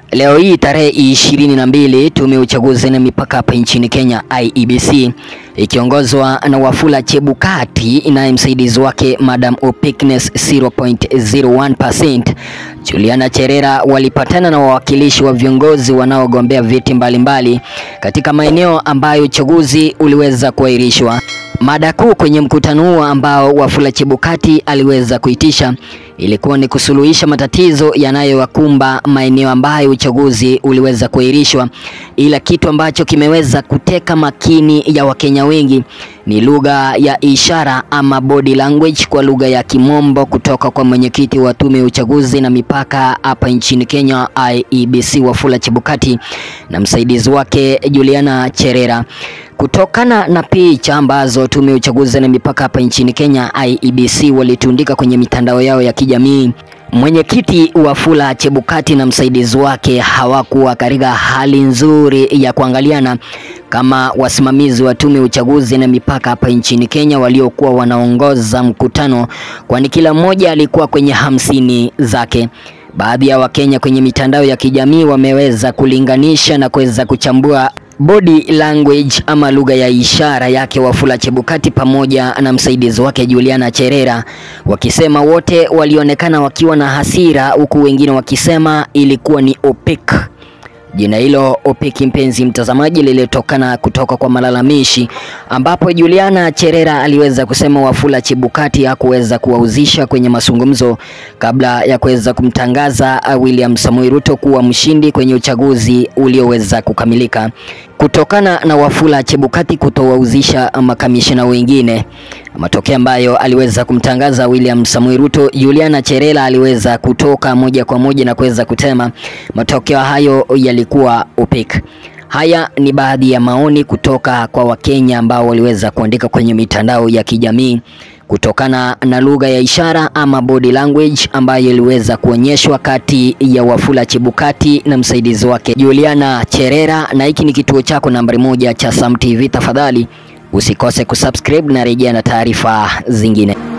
Leo hii tarehe ishirini na mbili tume ya uchaguzi na mipaka hapa nchini Kenya IEBC ikiongozwa na Wafula Chebukati naye msaidizi wake Madam Opikness 0.01%, Juliana Cherera walipatana na wawakilishi wa viongozi wanaogombea viti mbalimbali katika maeneo ambayo uchaguzi uliweza kuahirishwa. Mada kuu kwenye mkutano huo ambao Wafula Chebukati aliweza kuitisha ilikuwa ni kusuluhisha matatizo yanayowakumba maeneo ambayo uchaguzi uliweza kuahirishwa, ila kitu ambacho kimeweza kuteka makini ya Wakenya wengi ni lugha ya ishara ama body language kwa lugha ya Kimombo kutoka kwa mwenyekiti wa tume ya uchaguzi na mipaka hapa nchini Kenya IEBC Wafula Chebukati na msaidizi wake Juliana Cherera. Kutokana na picha ambazo tume ya uchaguzi na mipaka hapa nchini Kenya IEBC walitundika kwenye mitandao yao ya kijamii, mwenyekiti Wafula Chebukati na msaidizi wake hawakuwa katika hali nzuri ya kuangaliana kama wasimamizi wa tume ya uchaguzi na mipaka hapa nchini Kenya waliokuwa wanaongoza mkutano, kwani kila mmoja alikuwa kwenye hamsini zake. Baadhi ya Wakenya kwenye mitandao ya kijamii wameweza kulinganisha na kuweza kuchambua body language ama lugha ya ishara yake Wafula Chebukati pamoja na msaidizi wake Juliana Cherera, wakisema wote walionekana wakiwa na hasira, huku wengine wakisema ilikuwa ni opaque. Jina hilo opeki, mpenzi mtazamaji, lilitokana kutoka kwa malalamishi, ambapo Juliana Cherera aliweza kusema Wafula Chebukati hakuweza kuwahusisha kwenye mazungumzo kabla ya kuweza kumtangaza William Samoei Ruto kuwa mshindi kwenye uchaguzi ulioweza kukamilika, kutokana na Wafula Chebukati kutowahusisha makamishina wengine, matokeo ambayo aliweza kumtangaza William Samoei Ruto. Juliana Cherera aliweza kutoka moja kwa moja na kuweza kutema matokeo hayo yalikuwa opaque. Haya ni baadhi ya maoni kutoka kwa Wakenya ambao waliweza kuandika kwenye mitandao ya kijamii kutokana na lugha ya ishara ama body language ambayo iliweza kuonyeshwa kati ya Wafula Chebukati na msaidizi wake Juliana Cherera. Na hiki ni kituo chako nambari moja cha Sam TV, tafadhali usikose kusubscribe na rejea na taarifa zingine.